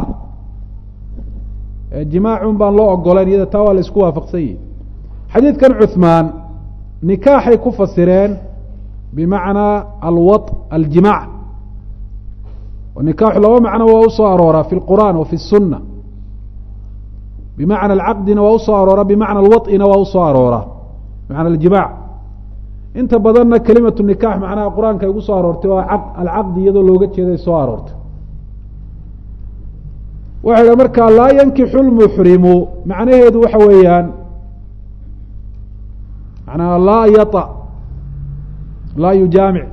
jimaacun baan loo ogolayn iyada taa waa la isku waafaqsan yihi xadiidkan cuثmaan nikaaxay ku fasireen bimacnaa alwa aljimac nikaaxu laba macno waa usoo arooraa fi lqur'an wa fi الsuna bimacna alcaqdina waa usoo arooraa bimacna alwaط'ina waa usoo arooraa bimacna aljimac inta badanna kelimatu nikax macnaha qur-aanka ay ugu soo aroortay waa alcaqdi iyadoo looga jeeday soo aroortay waxay dha markaa laa yankixu lmuxrimu macnaheedu waxa weeyaan manaa laa yata laa yujaamic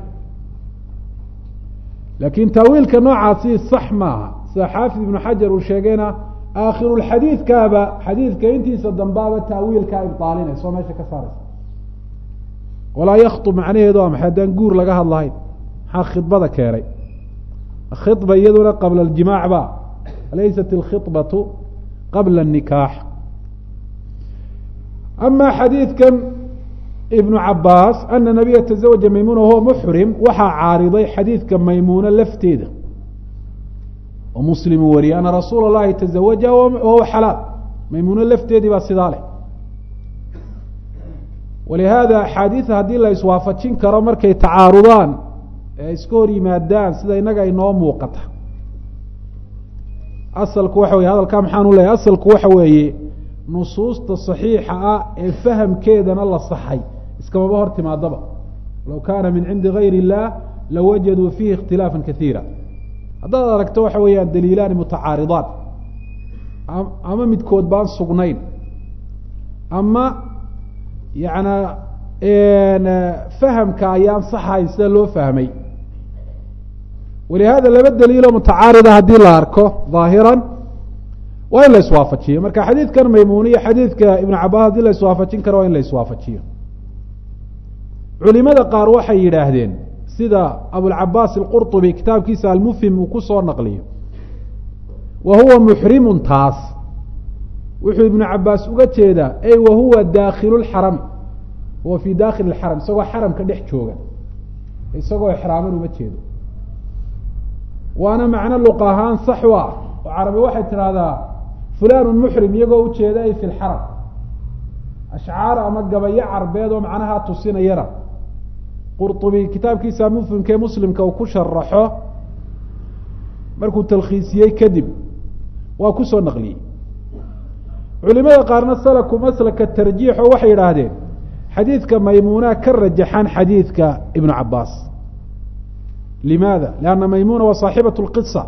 laakin taawiilka noocaasi sax maaha sida xaafid ibnu xajar uu sheegayna aakhirulxadiidkaaba xadiidka intiisa dambaaba taawiilkaa ibaalinaysa oo meesha ka saaraysa walaa yakhtub macnaheedu waa maxay haddaan guur laga hadlahayn maxaa khidbada keenay khidba iyaduna qabla aljimaac ba laysat alkhibatu qabla الnikaax ama xadiidkan ibnu cabaas ana nabiya taزawaja maymuna huwa muxrim waxaa caariday xadiidka maymuuna lafteeda oo muslimu wariyay ana rasuula اllahi taزawaja wahuwa xalaal maymuuna lafteedii baa sidaa leh walihaada axaadiida haddii la iswaafajin karo markay tacaarudaan ee iska hor yimaadaan sida inaga inoo muuqata asalku waxa weye hadalkaa maxaan u leeyahy asalku waxa weeye nusuusta saxiixa ah ee fahamkeedana la saxay iskamaba hor timaadaba low kaana min cindi gayr illah lawajaduu fiihi ikhtilaafa kaiira haddaad aragto waxa weeyaan daliilaani mutacaaridaan ama midkood baan sugnayn ama yana fahamka ayaan saxahayn sida loo fahmay walihada laba daliiloo mutacaarida haddii la arko ظaahiran waa in la iswaafajiyo marka xadiidkan maymuniya xadiidka ibnu cabaas hadii la iswaafajin karo waa in la iswaafajiyo culimada qaar waxay yidhaahdeen sida abulcabaas alqurطubi kitaabkiisa almufhim uu kusoo naqliyo wa huwa muxrimun taas wuxuu ibnu cabaas uga jeedaa ey wa huwa daakilu lxarami huwa fi dakhili اxaram isagoo xaramka dhex jooga isagoo exraaman uma jeedo waana macno luq ahaan sax u ah oo carabi waxay tidhahdaa fulanu muxrim iyagoo ujeeda ay fi lxaram ashcaar ama gabayo carbeed oo macnaha tusinayana qurطubi kitaabkiisa mufhimkee muslimka uu ku sharaxo markuu talkhiisiyey kadib waa kusoo naqliyey culimada qaarna salaku maslaka tarjiixo waxay yidhaahdeen xadiidka maymuna ka rajaxan xadiidka ibnu cabaas limaada lianna maymuna waa saaxibat lqisa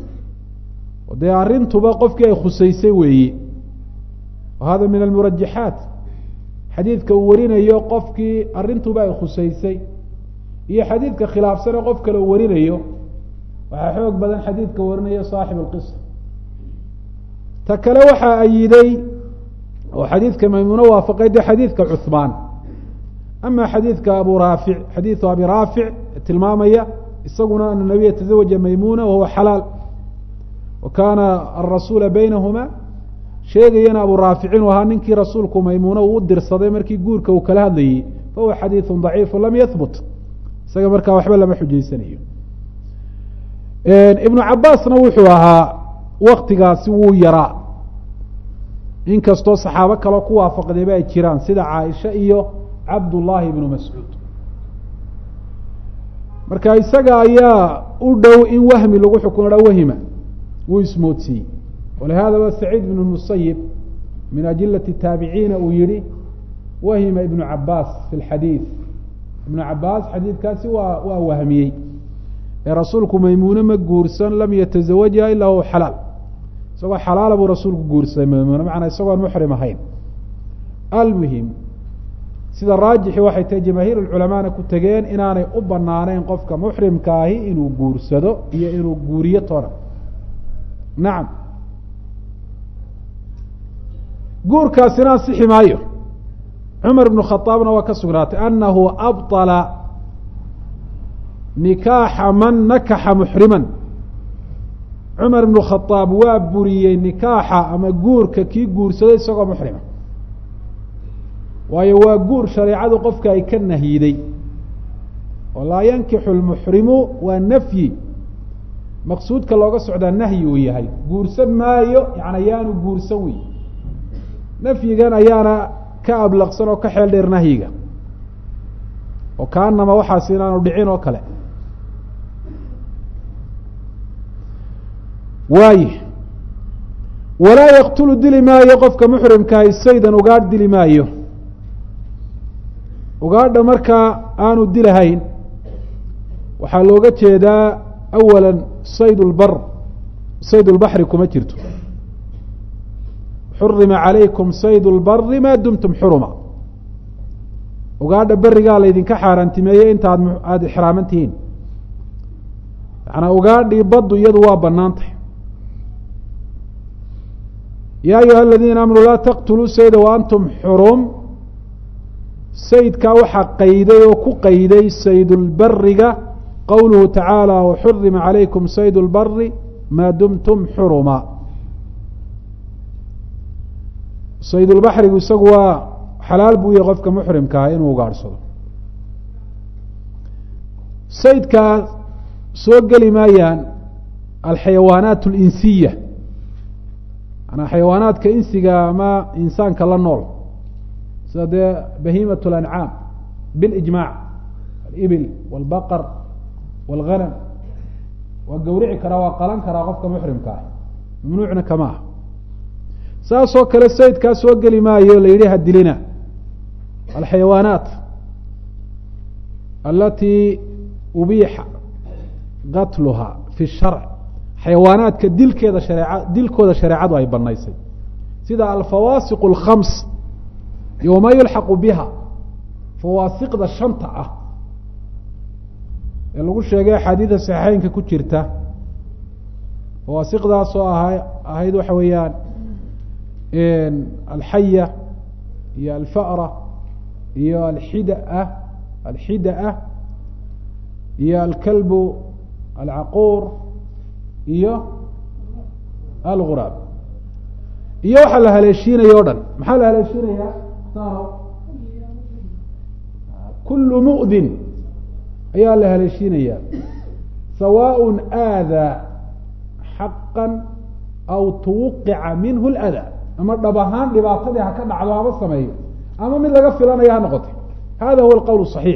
dee arrintuba qofkii ay khusaysay weeye wa hada min almurajaxaat xadiidka uu warinayo qofkii arrintuba ay khusaysay iyo xadiidka khilaafsane qof kale uu warinayo waxaa xoog badan xadiidka warinaya saaxib alqisa ta kale waxaa ayiday oo xadiidka maymuune waafaqay de xadiidka cuhmaan ama xadiidka abu raafic xadiidu abi raafic tilmaamaya isaguna ana nabiya taزawaja maymuna wahuwa xalaal wa kaana arasuula baynahuma sheegayana abu raafic inuu ahaa ninkii rasuulku maymuuna uu u dirsaday markii guurka uu kala hadlayey fahuwa xadiidu daciifu lam yahbut isaga markaa waxba lama xujaysanayo ibnu cabaasna wuxuu ahaa waktigaasi wuu yaraa inkastoo saxaabo kaleo ku waafaqdayba ay jiraan sida caaisha iyo cabdullaahi ibnu mascuud marka isaga ayaa u dhow in wahmi lagu xukumo wahima wuu ismoodsiiyey walihadaba saciid ibn musayib min ajilati taabiciina uu yihi wahima ibnu cabaas fi lxadiid ibnu cabaas xadiidkaasi waa waa wahmiyey ee rasuulku maymuune ma guursan lam yataزawajha ilaa huwa xalaal isagoo xalaala buu rasuulku guursaday maymuune macnaa isagoon muxrim ahayn almuhim sida raajixi waxay tahay jamaahiir culamaana ku tegeen inaanay u banaaneyn qofka muxrimkaahi inuu guursado iyo inuu guuriyo toona nacam guurkaasina ansixi maayo cumar ibnu khaaabna waa ka sugnaatay anahu abطala nikaaxa man nakaxa muxriman cumar ibnu khaaab waa buriyey nikaaxa ama guurka kii guursaday isagoo muxrima waayo waa guur shareecadu qofka ay ka nahyiday oo laa yankixu lmuxrimu waa nafyi maqsuudka looga socdaa nahyi uu yahay guursan maayo yani yaanu guursan wey nafyigan ayaana ka ablaqsan oo ka xeel dheer nahyiga oo kaanama waxaas inaanu dhicin oo kale waaye walaa yaktulu dili maayo qofka muxrimkahay saydan ugaadh dili maayo ugaadha markaa aanu dilahayn waxaa looga jeedaa awala sayd lbar sayd lbaxri kuma jirto xurima calaykum sayd lbari maa dumtum xuruma ugaadha berigaa laydinka xaaraantimeeyey inta ad aada ixraaman tihiin macanaa ugaadhii baddu iyadu waa bannaan tahay yaa ayuha aladiina aamanuu laa taqtuluu sayda wa antum xurum saydkaa waxaa qayday oo ku qayday saydulbariga qowluhu tacaala waxurima calaykum sayd lbari maa dumtum xuruma saydulbaxrigu isagu waa xalaal buu yahay qofka muxrimkaa inuu ugaadhsado saydkaa soo geli maayaan alxayawaanaat alinsiya manaa xayawaanaadka insiga ama insaanka la nool sida dee bahiimat lancaam bilijmaac alibil walbaqar walghanam waa gawrici karaa waa qalan karaa qofka muxrimka ah mamnuucna kama ah saasoo kale saydkaa soo geli maayo la yidhi hadilina alxayawaanaat alatii ubiixa qatluha fi sharc xayawaanaadka dilkeeda hareeca dilkooda shareecadu ay banaysay sida alfawaasiq alkhams iyo wamaa yulxaqu biha fawaasiqda shanta ah ee lagu sheegay axaadiida saxiixeynka ku jirta fawaasiqdaasoo aha ahayd waxa weeyaan alxaya iyo alfa'ra iyo alxidaa alxidaa iyo alkalbu alcaquur iyo alguraab iyo waxaa la haleeshiinaya o dhan maxaa la haleeshiinayaa kulu mu'din ayaa la haleeshiinaya sawaaء aadaa xaqa aw tuwqica minhu اlأdaa ama dhab ahaan dhibaatadii ha ka dhacdo haba sameeyo ama mid laga filanaya ha noqotay hada huwa alqowl صaxiix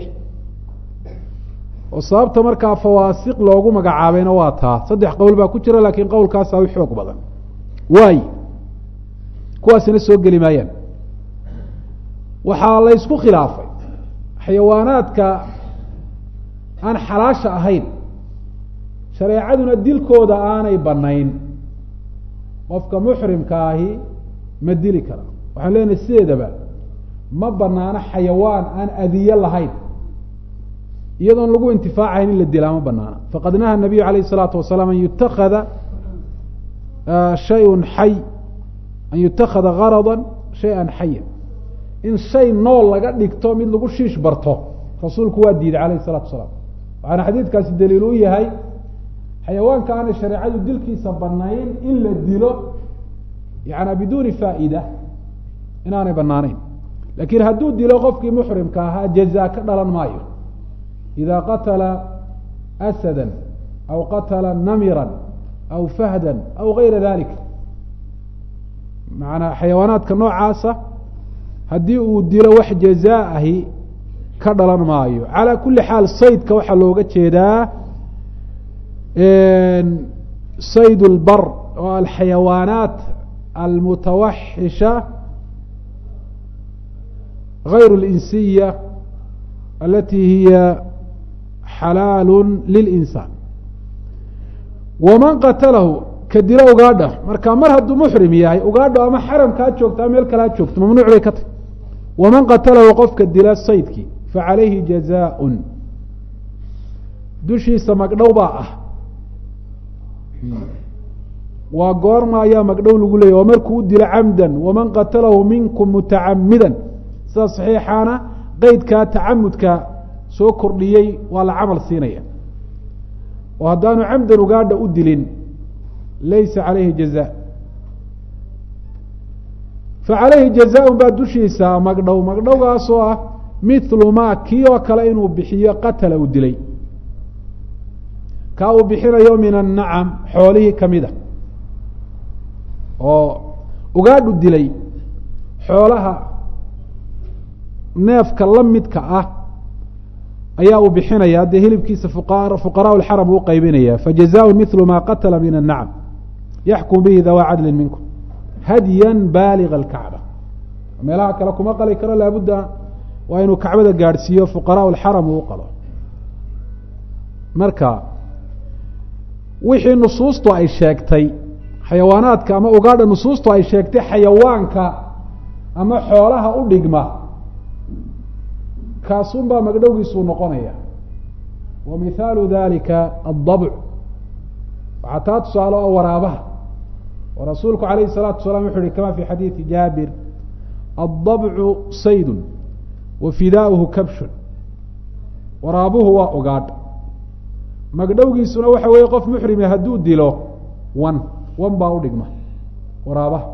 oo sababta markaa fawaasiq loogu magacaabayna waa taa saddex qowl baa ku jira lakin qowlkaasaa u xoog badan waay kuwaasina soo geli maayaan waxaa la ysku khilaafay xayawaanaadka aan xalaasha ahayn shareecaduna dilkooda aanay banayn qofka muxrimka ahi ma dili kara waxaan leenahay sideedaba ma banaano xayawaan aan adiye lahayn iyadoon lagu intifaacayn in la dilaa ma banaana faqad naha nabiyu alayh الsalaatu wasalaam an yutakada shayun xay an yutakada garada shay-an xaya in shay nool laga dhigto mid lagu shiish barto rasuulku waa diiday alayh الsalatu wasalaam waxaana xadiidkaasi daliil u yahay xayawaanka aanay shareecadu dilkiisa banayn in la dilo yana biduuni faa'ida inaanay banaanayn lakin hadduu dilo qofkii muxrimka ahaa jaza ka dhalan maayo ida qatla asada aw qatla namira aw fahda aw gayra dalik maanaa xayawaanaadka noocaasa haddii uu dilo wax jazaa ahi ka dhalan maayo calaa kuli xaal saydka waxaa looga jeedaa sayd اlbar oo alxayawaanaat almutawaxisha غayr اlinsiya alati hiya xalaal lilinsaan waman qatalahu ka dilo ugaadha marka mar hadduu muxrim yahay ugaadho ama xaramkaa joogto ama meel kalea joogto mamnuuc bay ka tahy waman qatalahu qofka dila saydkii facalayhi jazaaء dushiisa magdhow baa ah waa goorma ayaa magdhow lagu leeyay oo markuu u dilo camdan waman qatalahu minkum mutacamida sida saxiixaana qeydkaa tacamudka soo kordhiyey waa la camal siinaya oo haddaanu camdan ugaadha u dilin laysa calayhi jaza fa calayhi jazaaun baa dushiisa magdhow magdhowgaasoo ah mithlu ma kii oo kale inuu bixiyo qatala uu dilay kaa uu bixinayo min annacam xoolihii kamida oo ugaadhu dilay xoolaha neefka la midka ah ayaa uu bixinaya dee hilibkiisa fuqaraa lxaram uu qaybinaya fajazaء mil ma qatla min الnacam yaxkum bihi dawa cadli minkum hadya baaliga اlkacba meelaha kale kuma qali karo laabudda waa inuu kacbada gaadhsiiyo fuqaraa lxaram uu qalo marka wixii nusuustu ay sheegtay xayawaanaadka ama ugaadha nusuustu ay sheegtay xayawaanka ama xoolaha u dhigma kaasun baa magdhowgiisuu noqonaya wa mihaalu dalika addabc waxaa taa tusaale oo waraabaha oo rasuulku alayhi الsalaatu wasalaam wuxu uhi kama fi xadiidi jaabir aلdabcu saydun wa fidaauhu kabshun waraabuhu waa ogaadh magdhowgiisuna waxa weeye qof muxrime hadduu dilo wan wan baa udhigma waraabaha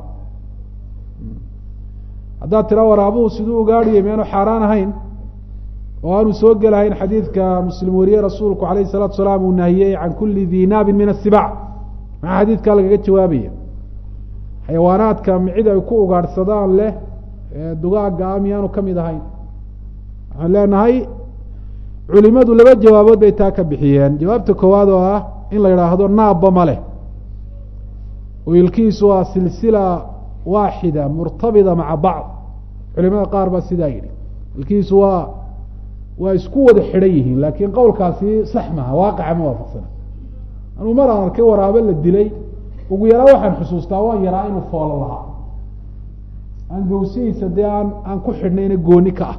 haddaad tira waraabuhu siduu ugaadhiya miyaanu xaaraan ahayn oo aanu soo gelahayn xadiidka muslim wariye rasuulku alayh الsalatu salaam uu nahiyey can kuli di naabin min asibac maxaa xadiidkaa lagaga jawaabaya xayawaanaadka micid ay ku ugaadhsadaan leh dugaaga a miyaanu ka mid ahayn waxaan leenahay culimadu laba jawaabood bay taa ka bixiyeen jawaabta koowaad oo ah in la yidhaahdo naabba ma leh oo ilkiisu waa silsila waaxida murtabida maca bacd culimada qaar baa sidaa yidhi ilkiisu waa waa isku wada xidhan yihiin laakiin qowlkaasi sax maha waaqaca ma waafaqsana anuu mar aan arkay waraabe la dilay ugu yaraa waxaan xusuustaa waan yaraa inuu foolo lahaa aan gawsihiisa dee aan aan ku xidhnayna gooni ka ah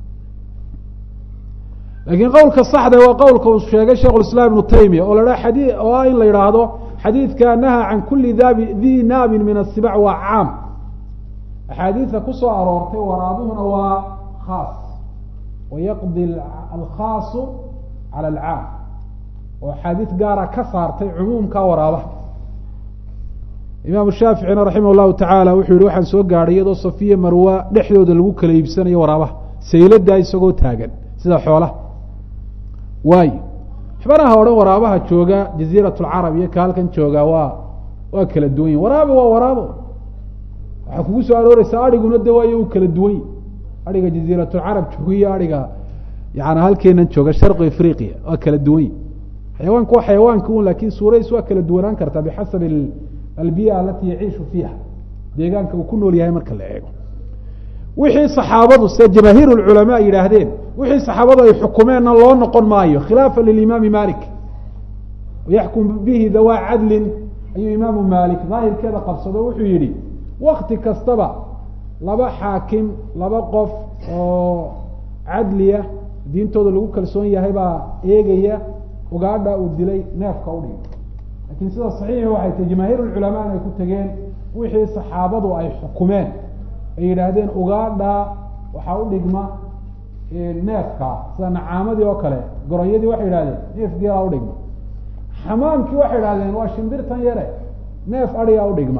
laakiin qowlka saxda waa qowlka uu sheegay sheikh islaam ibnu taymiya oo la ha xadii oo ah in la yidhaahdo xadiidka naha can kuli daabi di naabin min asibac waa caam axaadiida kusoo aroortay waraabuhuna waa khaas wayaqdi alkhaasu cala alcaam oo axaadiid gaara ka saartay cumuumka waraabaha imaamu shaaficina raximah llahu tacaala wuxuu yihi waxaan soo gaadhay iyadoo safiya marwa dhexdooda lagu kala iibsanayo waraabaha sayladaa isagoo taagan sida xoolaha waayo xibanaha odhan waraabaha jooga jaziirat lcarab iyo ka halkan jooga waa waa kala duwan yihin waraabo waa waraabo waxaa kugu soo arooreysaa adhiguna de waayo uu kala duwan yihi adhiga jaziiratulcarab jooga iyo adhiga yani halkeenan jooga sharqi afriqiya waa kala duwan yihi xayawaanku waa xayawaanka un lakin suuradiis waa kala duwanaan kartaa bixasabi albiya alati yaciishu fiiha deegaanka uu ku nool yahay marka la eego wixii saxaabadu se jamaahiir lculamaa yidhaahdeen wixii saxaabadu ay xukumeenna loo noqon maayo khilaafa lilimaami malik yaxkum bihi dawaa cadlin ayuu imaamu malik daahirkeeda qabsado wuxuu yihi wakti kastaba laba xaakim laba qof oo cadliya diintooda lagu kalsoon yahay baa eegaya ugaadha uu dilay neefka udhig lakin sida saxiixi waxay tahy jamaahiir lculamaa inay ku tegeen wixii saxaabadu ay xukumeen ay yidhaahdeen ugaadha waxaa u dhigma neefka sida nacaamadii oo kale goronyadii waxay yidhahdeen neef geelaa udhigma xamaamkii waxay idhahdeen waa shimbirtan yare neef adigaa udhigma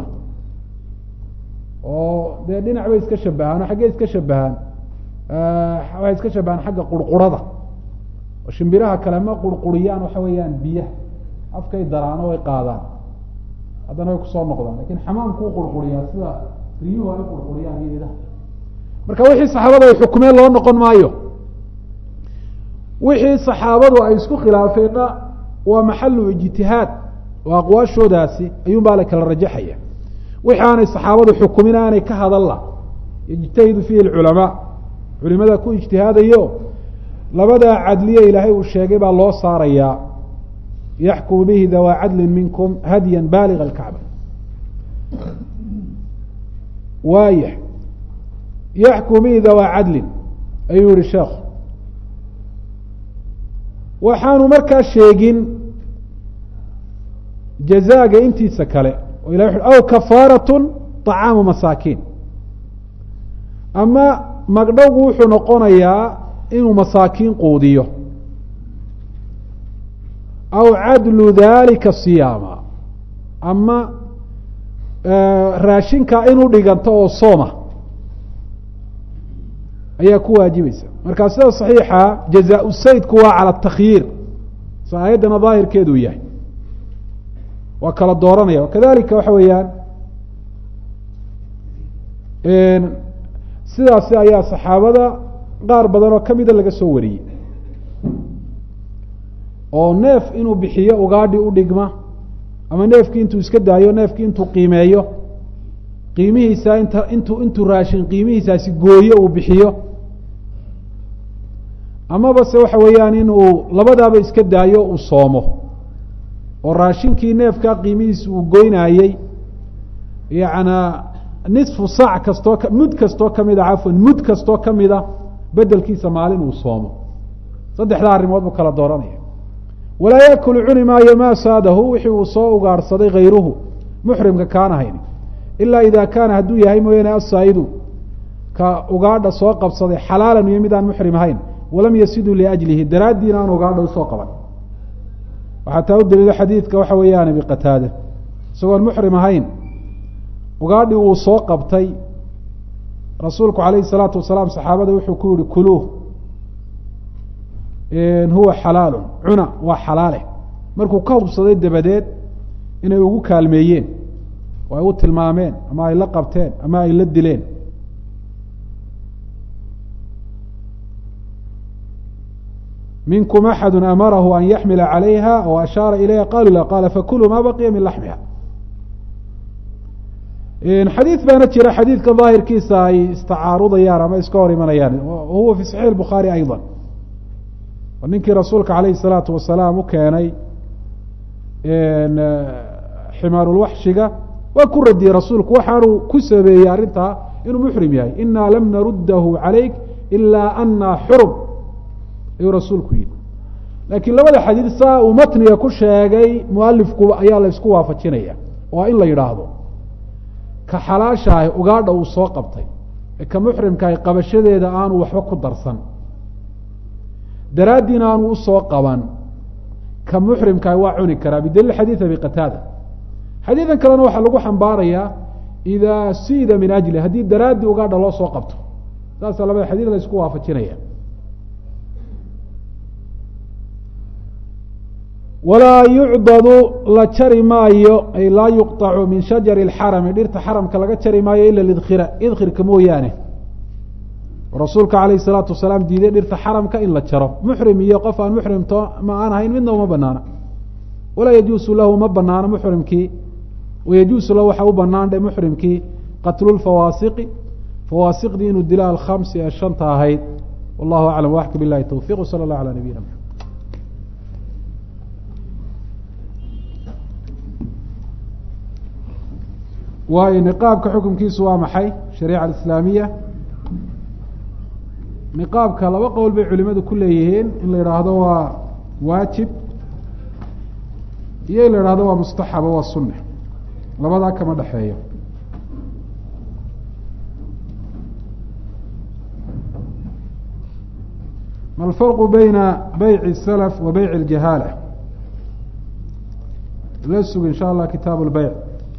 oo dee dhinac bay iska shabahaan oo xaggey iska shabahaan waxay iska shabahaan xagga qurqurada oo shimbiraha kale ma qurquriyaan waxa weeyaan biyaha afkay daraano way qaadaan haddana way kusoo noqdaan lakin xamaamku u qurquriyaa sida riyuhu ay qurquriyaan iyo idaha marka wixii saxaabada ay xukumeen loo noqon maayo wixii saxaabadu ay isku khilaafeenna waa maxalu ijtihaad oo aqwaashoodaasi ayuun baa la kala rajaxaya wixi aanay saxaabadu xukumin aanay ka hadalla yجtahidu fiihi اculamaa culimada ku ijtihaadayo labadaa cadliye ilaahay uu sheegay baa loo saarayaa yaxkumu bihi dawaa cadli minkum hadya baaliga اkacba waaya yaxkumu bihi dawaa cadlin ayuu yihi sheekhu waxaanu markaa sheegin jazaaga intiisa kale o ilah u aw kafaaratun طacaamu masaakiin ama magdhowgu wuxuu noqonayaa inuu masaakiin quudiyo aw cadlu dalika siyaama ama raashinkaa inuu dhiganto oo sooma ayaa ku waajibaysa markaa sida صaxiixa jazaa saydku waa calى اtakyiir sa aayaddana daahirkeedu yahay waa kala dooranaya kadalika waxa weeyaan sidaasi ayaa saxaabada qaar badan oo kamida laga soo wariyey oo neef inuu bixiyo ugaadhi u dhigma ama neefkii intuu iska daayo neefkii intuu qiimeeyo qiimihiisa inta intuu intuu raashin qiimihiisaasi gooyo uu bixiyo amaba se waxa weeyaan in uu labadaaba iska daayo uu soomo oo raashinkii neefkaa qiimihiisa uu goynaayey yacnaa nisfu saac kastoo mud kastoo kamida cafwan mud kastoo kamida bedelkiisa maalin uu soomo saddexdaa arrimood buu kala dooranaya walaa yaakulu cuni maayo maa saadahu wixii uu soo ugaarhsaday hayruhu muxrimka kaan ahayn ilaa ida kaana hadduu yahay mooyaane asaa'idu ka ugaadha soo qabsaday xalaalan iyo mid aan muxrim ahayn walam yasidu liajlihi daraaddiina aan ugaadha usoo qaban waxaa taa u daliilo xadiidka waxa weeyaan abi qataade isagoon muxrim ahayn ugaadhi uu soo qabtay rasuulku calayhi salaatu wasalaam saxaabada wuxuu ku yihi kuluuh huwa xalaalu cuna waa xalaale markuu ka hubsaday dabadeed inay ugu kaalmeeyeen oo ay u tilmaameen ama ay la qabteen ama ay la dileen minkum axadu amarahu an yaxmila calayha o ashaara ilayha qalu la qaala fakuluu ma baqiya min laxmiha xadiid baana jira xadiidka daahirkiisa ay istacaarudayaan ama iska hor imanayaan huwa fi saxiix bukhaari ayضa ninkii rasuulka calayhi الsalaatu wasalaam u keenay ximaarulwaxshiga waa ku radiyey rasuulku waxaanu ku sabeeyey arrintaa inuu muxrim yahay ina lam naruddahu calayk ilaa ana xurum ayuu rasuulku yihi laakiin labada xadiid saa uu matniga ku sheegay mualifku ayaa la isku waafajinaya waa in la yidhaahdo ka xalaashaahi ugaadha uu soo qabtay ee ka muxrimkaahi qabashadeeda aanu waxba ku darsan daraaddiina aanu usoo qaban ka muxrimkaahi waa cuni karaa bidaliil xadiid abi qataada xadiidan kalena waxaa lagu xambaarayaa idaa siida min ajli haddii daraaddii ugaadha loo soo qabto saasaa labada xadiid la isku waafajinaya walaa yucdadu la jari maayo ay laa yuqطacu min shajari اxarami dhirta xaramka laga jari maayo ila idkhira idkhirka mooyaane rasuulka alayh الsalaatu wasalaam diiday dhirta xaramka in la jaro muxrim iyo qof aan muxrimto ma aan ahayn midna uma banaana walaa yajuusu lahu ma banaano muxrimkii wayajuusu lahu waxaa u banaan dhe muxrimkii qatlu lfawaasiqi fawaasiqdii inuu dilo alkhamsi ee shanta ahayd wallahu aclam waxka bilahi towfiq wsala اllah alى nabiyina mxamed waayo niqaabka xukunkiisu waa maxay shariica alislaamiya niqaabka laba qowl bay culimadu ku leeyihiin in la yidhaahdo waa waajib iyo in la yidhahdo waa mustaxaba waa sunne labadaa kama dhexeeyo ma alfarqu bayna beyci الsalaf wa beyci اljahaala la sug in sha allah kitaab اlbeyc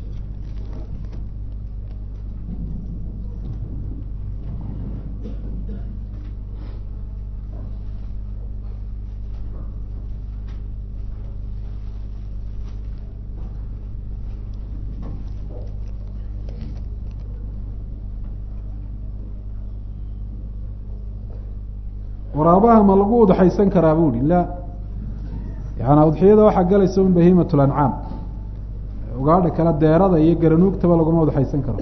waraabaha ma lagu udxaysan karaa bu hi la yaana udxiyada waxaa galaysa un bahiimat lancaam ugaadha kale deerada iyo garanuugtaba laguma udxaysan karo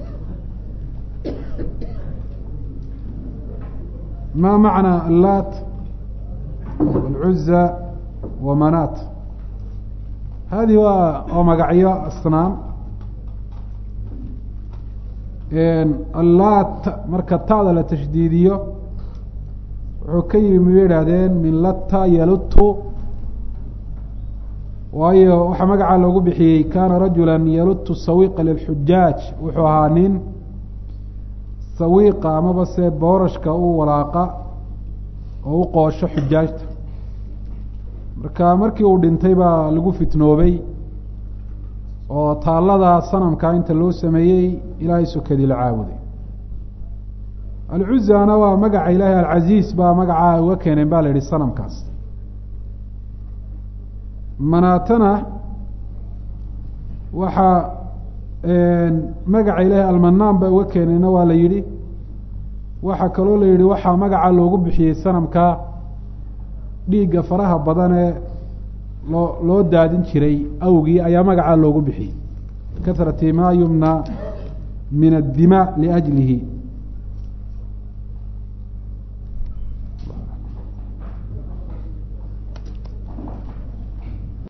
ma macna allat alcuza wa manat hadihi waa waa magacyo asnaam allat marka ta'da la tashdiidiyo wuxuu ka yimi bay idhaahdeen min latta yalutu waayo waxaa magacaa loogu bixiyey kaana rajula yalutu sawiqa lilxujaaj wuxuu ahaa nin sawiiqa amaba se boorashka u walaaqa oo u qoosho xujaajta marka markii uu dhintay baa lagu fitnoobay oo taallada sanamkaa inta loo sameeyey ilaahay sokadii la caabuday alcuzana waa magaca ilaahay alcaziiz baa magacaa uga keeneen ba la yihi sanamkaas manaatana waxaa magaca ilaahay almanaan ba uga keeneenna waa la yidhi waxaa kaloo la yihi waxaa magacaa loogu bixiyey sanamka dhiigga faraha badan ee loo loo daadin jiray awgii ayaa magacaa loogu bixiyey kahrati ma yumna min addima liajlihi